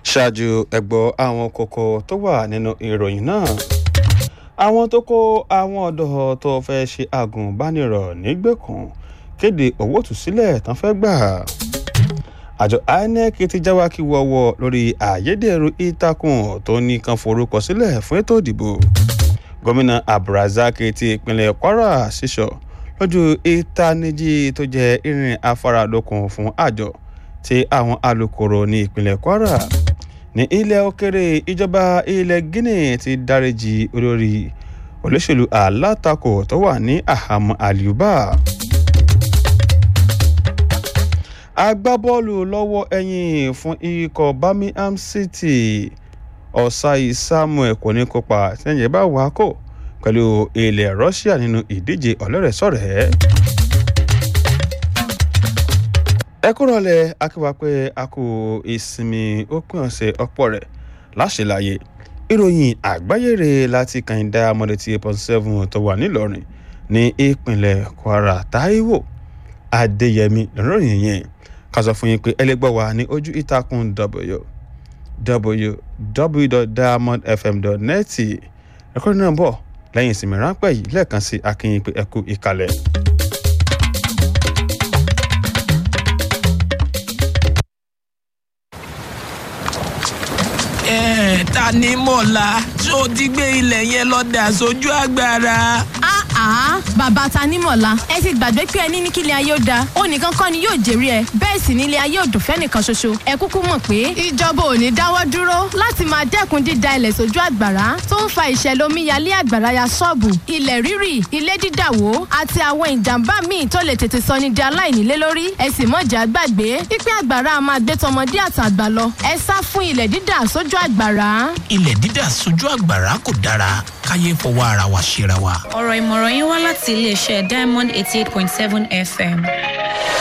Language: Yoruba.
ṣáájú ẹgbọ́ àwọn kókó tó wà nínú ìròyìn náà àwọn tó kó àwọn ọ̀dọ́ tó fẹ́ ṣe àgùnbánirọ̀ nígbèkùn kéde owó tùsílẹ̀ tán fẹ́ gbà àjọ inec ti jáwá kí wọ́wọ́ lórí àyédèrú ìtàkùn tó ní kan forúkọ sílẹ̀ fún ètò ìdìbò gómìnà abdulrasaq ti ìpínlẹ̀ kwara sísọ lójú ìtanijí tó jẹ́ irin afárádókun fún àjọ tí àwọn alukoro ní ìpínlẹ̀ kwara ní ilẹ̀ òkèrè ìjọba ilẹ̀ guinea ti dáríjì olórí olóṣèlú alátakò tó wà ní àhámọ́ àlùbá agbábọ́ọ̀lù lọ́wọ́ ẹ̀yìn fún ikọ̀ birmingham city ọ̀sáì samuel kò ní kópa sẹ́yìn bá wà kó pẹ̀lú ilẹ̀ russia nínú ìdíje ọ̀lẹ́rẹ̀sọ̀rẹ́. ẹ kúrò lẹ akíwá pé a kò ìsinmi òpin ọ̀sẹ̀ ọ̀pọ̀ rẹ̀ láṣẹláyé ìròyìn àgbáyére láti kàìndá mọ́lẹ́tì eight point seven tó wà nílọrin ní ìpínlẹ̀ kwara taiwo adéyẹmí lọ́rọ̀ yẹn ká sọ fún yín pé ẹlẹgbẹ́ wa ní ojú ìtàkùn www.diamondfm.net ẹ̀kọ́ náà bọ̀ lẹ́yìn ìsinmi ráńpẹ́ yìí lẹ́ẹ̀kan sí akínyìn pé ẹkú ìkàlẹ̀. ẹ ta ni mọ̀lá tó ti gbé ilẹ̀ yẹn lọ dà sójú agbára. àá bàbá tanímọ̀lá ẹ ti gbàgbé pé ẹni ní kílẹ̀ ayé ó da ó nìkan kọ́ ni yóò jèrè ẹ bẹ́ẹ̀ sì nílé ayé òdùn fẹ́nìkan ṣoṣo ẹ kúkú mọ̀ pé ìjọba ò ní dáwọ́ dúró láti máa dẹ́kun dída ilẹ̀ sójú àgbàrá tó ń fa ìṣẹ̀lẹ̀ omíyalé àgbàrá ya ṣọ́ọ̀bù ilẹ̀ rírì ilé dídàwó àti àwọn ìjàmbá míì tó lè tètè sọ ní di aláìnílé lórí ẹ sì mọ̀jà gbàgbé pípín àgbàrá máa gbé tọmọdé àtàgbà lọ ẹ sá fún ilẹ̀ dídà sójú àgbàrá. ilẹ̀ dídà sójú àgbàrá kò dára káyé fọwọ́ ara wa ṣera wa. ọ̀rọ̀ ìmọ̀ràn yín wá láti iléeṣẹ́ diamond eighty eight point seven fm.